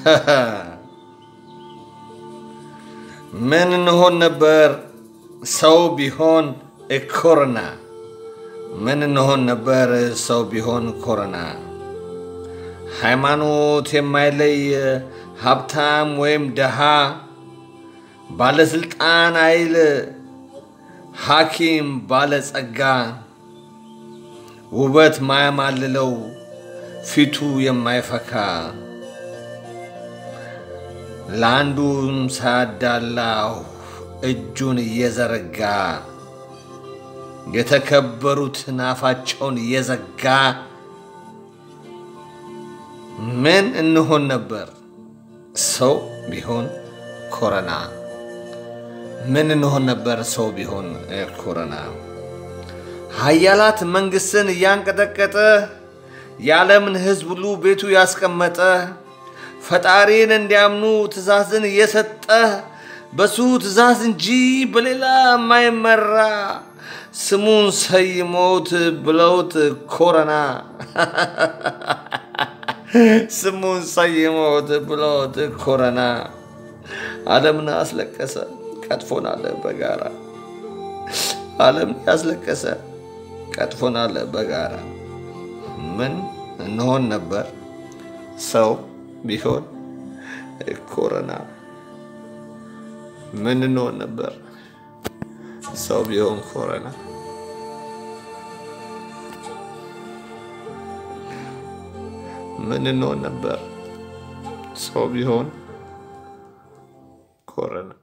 ምን እንሆን ነበር ሰው ቢሆን ኮሮና? ምን እንሆን ነበር ሰው ቢሆን ኮሮና? ሃይማኖት የማይለይ ሀብታም ወይም ደሃ፣ ባለስልጣን አይል ሐኪም ባለጸጋ፣ ውበት ማያማልለው ፊቱ የማይፈካ ለአንዱም ሳያዳላው እጁን እየዘረጋ የተከበሩትን አፋቸውን እየዘጋ ምን እንሆን ነበር ሰው ቢሆን ኮረና? ምን እንሆን ነበር ሰው ቢሆን ኮረና? ሀያላት መንግስትን እያንቀጠቀጠ የዓለምን ሕዝብ ሁሉ ቤቱ ያስቀመጠ ፈጣሪን እንዲያምኑ ትእዛዝን እየሰጠ በሱ ትእዛዝ እንጂ በሌላ የማይመራ ስሙን ሰይሞት ብለውት ኮረና ስሙን ሰይሞት ብለውት ኮረና ዓለምን አስለቀሰ፣ ቀጥፎናል በጋራ ዓለምን ያስለቀሰ ቀጥፎናል በጋራ ምን እንሆን ነበር ሰው ቢሆን ኮረና? ምን እንሆን ነበር ሰው ቢሆን ኮረና? ምን እንሆን ነበር ሰው ቢሆን ኮረና?